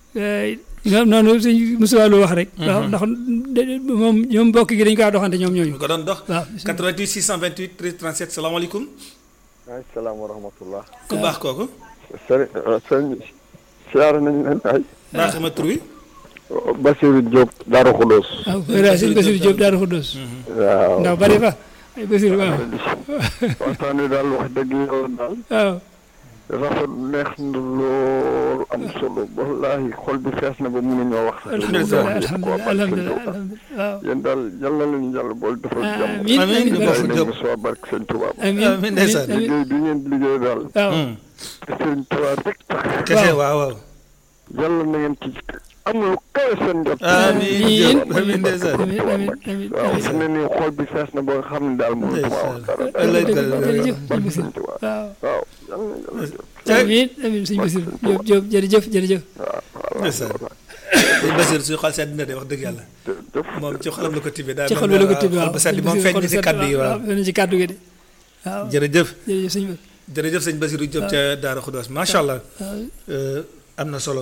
ñoom noonu sëñ Moussa Lo wax rek. waaw ndax moom ñoom mbokk gi dañu kaa doxante ñoom ñooñu. ñu ko doon dox. waaw 88 628 13 37 salaamaaleykum. waaleykum salaam wa rahmatullah. ku baax kooku. sëriñ sëriñ siyaare nañu leen ay. baax ma tur wi. Basiirou Diop Darou Khoudoss. waaw voilà sëñ Basiirou Diop Darou Khoudoss. waaw ndax bari fa ay Basiirou waaw. waxtaan wi daal wax dëgg yàlla daal. waaw. rafet neex na lool am solo wallaahi xol bi fees na ba mënuñoo wax sax. alhamdulilah alhamdulilah alhamdulilah alhamdulilah waaw. yéen daal yàlla leen yàlla bool defal jàmm. amiin amiin Amiin. barke bàyyi leen soo barke sëñ Tuubaa. amiin amiin ndeysaan. amiin liggéey bi ngeen liggéey daal. waaw. te sëñ Tuubaa rek tax. kese waaw waaw. yàlla na ngeen ci am lu kawe seen jot. amiin Diop amiin ndeysaan. amiin amiin amiin waaw fi mu ne nii xol bi fees na ba nga xam ne daal mënutuma wax dara. ëllëg jërëjëf sëñ barke Basiirou sëñ Tuubaa. waaw. waaw yàlla na yàlla jot. amiin amiin sëñ Basiirou Diop Diop jërëjëf jërëjëf. waaw voilà. ndeysaan. sëñ Basiir suñu xol sedd na de wax dëgg yàlla. jërëjëf. moom ci xolam la ko tibbee daal ci xol bi la ko tibb waaw xol ba sedd moom feeñ na ci kaddu yi waaw. feeñ na ci kaddu gi de waaw jërëjëf. jërëjëf sëñ bi jërëjëf sëñ Basiirou Diop ca Daara Khoudoss macha allah. am na solo.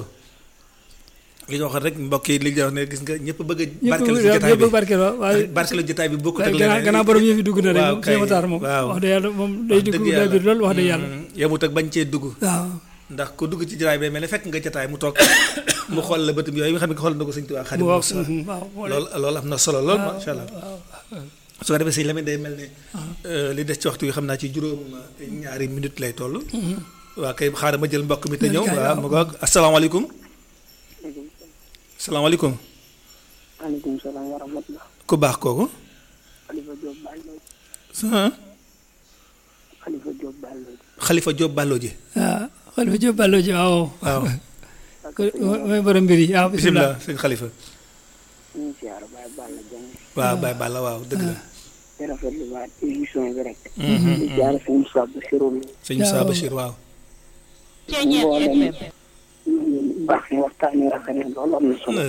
li ñu waxoon rek mbokk yi li ñu wax ne gis nga ñëpp bëgg a. barkeelu ci jotaay ñëpp bi barkeel waaw waaye barkeelu jotaay bi bokkut ak gannaaw gannaaw borom yëf yi dugg na rek waaw moom kay Sëñ Matar moom waaw. wax dëgg yàlla moom day dugg dëgg day biir loolu wax dëgg yàlla yemut ak bañ cee dugg. waaw ndax ku dugg ci jotaay bi mel ne fekk nga jotaay mu toog mu xool la bëtum yooyu nga xam ne xool na ko sëñ Tuubaa mu Xaadimu wax Rasuul waaw loolu loolu am na solo lool macha allah su ko defee sëñ Lamine day mel ne li des ci waxtu yi xam naa ci juróom ñaari minute lay toll waa kay xaaral ma jël mbokk mi te ñëw waaw mu ngoog asalaamaaleykum asalaamaaleykum maaleykum salaam wa rahmatulah. ku baax kooku Khalifa Diop Ballo ah Khalifa Diop Ballo Xalifa Diop Ballo ji waaw Xalifa Diop Ballo ji waaw waaw mooy borom mbir yi waaw bisimilah bisimilah sëñ Xalifa ñu ngi siyaar Baye Balla Dieng waaw Baye Balla waaw dëgg la di rafetlu waat émission bi rek. di siyaar sëñ Moussa Bassirou sëñ Moussa Bachir waaw mboolem baax na waxtaan wi rafet na lool am na solo.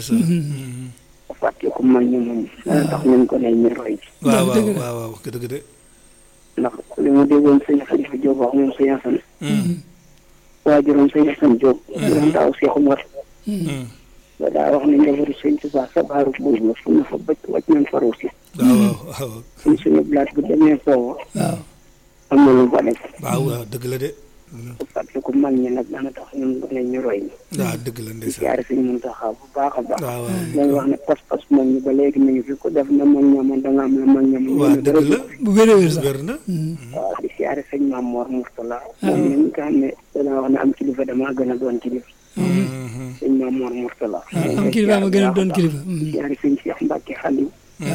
fàtte ko man ñu moom. dana tax ñu ko ne ñu roy ci. waaw waaw dëgg la. waaw waaw dëgg de ndax li ma déggoon sëñ Khalifa Diop wax moom sëñ Assane. waajuram sëñ Assane Diop. doon taaw Cheikh Oumar. ba daa wax ne njabootu sëñ Tuubaa sa baaru buur la fu na fa bëcc wàcc nañ fa ruusi. waaw waaw suñ suñu blaat bu demee foofu waaw am na lu mu fa def. waaw waaw dëgg la de bu fàttali ko mag ñi nag dana tax ñun ne ñu roy ñi. waaw dëgg la di ndeysaan siyaare suñu Muntaxa bu baax a baax. waaw waaw dañuy wax ne pas-pas moom ñu ba léegi mi ngi fi ko def na mag ñamoon da nga am la mag ñamoon. waaw dëgg la bu wér a wér sax wér na waaw di siyaare sëñ Maam Mor Mourtala. moom mi nga xam ne dana wax ne am kilifa damaa gën a doon kilifa. sëñ Maam Mor Mourtala. am kilifa ma gën a doon kilifa di siyaare sëñ Cheikh Mbacke Xaliw.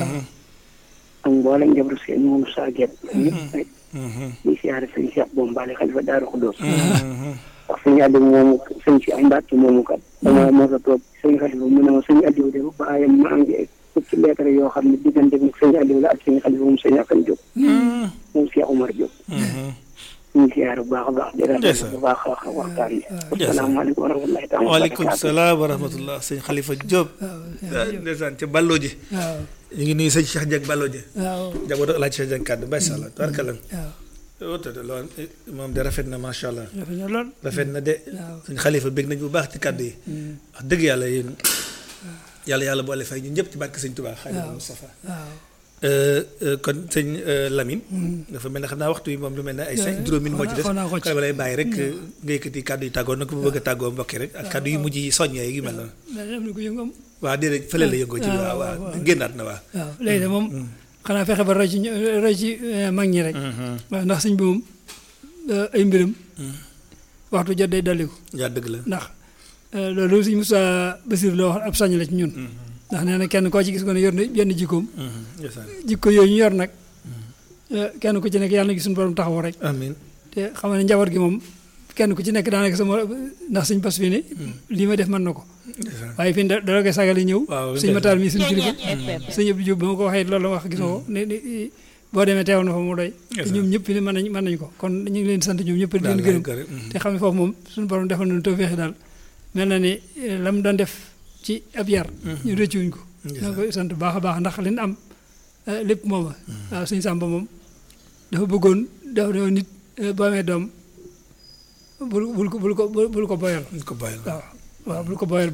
ak mboolem njabootu sëñ moom saa gét. ñëpp rek di siyaare sëñ Cheikh Bombali xalifa Daaru Xudoos. wax sëñ Aliou moomu sëñ si am Mbacke moomu kat. dama mos a toog sëñ xalifa mu ne ma sëñ Aliou de baayam maa ngi fukki lettre yoo xam ne diggante bi sëñ Aliou la ak sëñ xalifa moom sëñ Akan Diop. moom Cheikh Oumar Diop. ñu ngi siyaare bu baax a baax. di rafetlu bu baax a wax waxtaan bi. asalaamaaleykum wa rahmatulahi taala. waaleykum salaam wa rahmatullah sëñ Xalifa Diop ndeysaan ca Ballo ji waaw ñu ngi nuyu sëñ Cheikh Dieng Ballo ji waaw njabootu Alaaji Cheikh Dieng kàddu macha allah tabarkalla waaw woote de loolu moom de rafet na macha allah rafet na lool rafet na de waaw sëñ Xalifa bég nañ bu baax ci kàddu yi wax dëgg yàlla yéen yàlla yàlla boole fay ñun ñëpp ci barke sëñ Tuubaa Xaadimu Mustafaa waaw kon sëñ Lamine dafa mel ne xam naa waxtu yi moom lu mel ne ay cinq juróomi moo ci des xaw naa ko ci. kon lay bàyyi rek nga yëkkati kàddu yi tàggoo nag bu bëgg a tàggoo mbokki rek ak kàddu yu mujj yi soññee yu mel noonu mais am na ko yëngu am waaw déedéet fële la yëngoo ci Ah, waaw waaw, waaw waaw. génnaat na waaw waaw léegi de moom xanaa fexe ba roy ci ñu- roy ci eh, mag ñi rek waaw ndax sëñ bi moom eh, ay mbiram waxtu jot day dolliku yaa dëgg la ndax eh, loolu sëñ Moussa Bassir la wax ab sañ la ci ñun ndax nee na kenn koo ci gis ko ne yor na yenn jikkoom ndeysaan jikko yooyu ñu yor nag eh, kenn ku ci nekk yàlla na gis suñu borom taxaw rek amiin te xam nga ne njaboot gi moom kenn ku ci nekk daanaka sama ndax sëñ bas fii ne lii ma def mën na ko ndeysaan waaye fii da dara koy sagale ñëw Waaw, sëñ Matar mi suñu kilifa sëñ Abdou Diop ba ma ko waxee loolu la wax gisoo ne ne boo demee teew na fa mu doy te ñoom ñëpp fi ne mën nañ mën nañ ko kon ñu ngi leen di sant ñoom ñëpp di leen gërëm te xam ne foofu moom suñu borom defal nañu tawfeexi daal mel na ni eh, la mu doon def ci ab yar ñu rëccuwuñ ko ñoo koy sant bu baax a baax ndax li ñu am eh, lépp mooma waaw sëñ Samba moom dafa bëggoon dafa doon nit eh, boo amee doom bul bul ko bul ko bul ko boyal ko bàyyi waaw waaw bul ko boyal